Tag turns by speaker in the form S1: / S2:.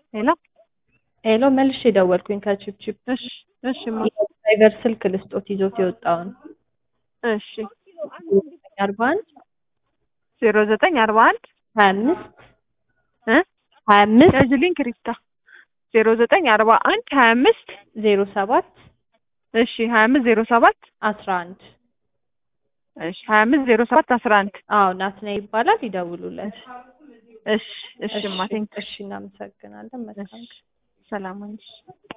S1: ሄሎ
S2: ሄሎ መልሼ ደወልኩኝ ከቺፕቺፕ
S1: እሺ እሺ ማ
S2: የድራይቨር ስልክ ልስጦት ይዞት የወጣውን
S1: እሺ
S2: አርባ አንድ
S1: ዜሮ ዘጠኝ አርባ አንድ
S2: ሀያ አምስት
S1: እ
S2: ሀያ አምስት
S1: ያዥልኝ ክሪስታ ዜሮ ዘጠኝ አርባ አንድ ሀያ አምስት
S2: ዜሮ ሰባት
S1: እሺ ሀያ አምስት ዜሮ ሰባት
S2: አስራ አንድ
S1: እሺ ሀያ አምስት ዜሮ ሰባት አስራ አንድ
S2: አዎ ናትና ይባላል ይደውሉለት
S1: እሺ እሺ ማ ቴንክ
S2: እሺ እናመሰግናለን መልካም
S1: ሰላም ሁኚ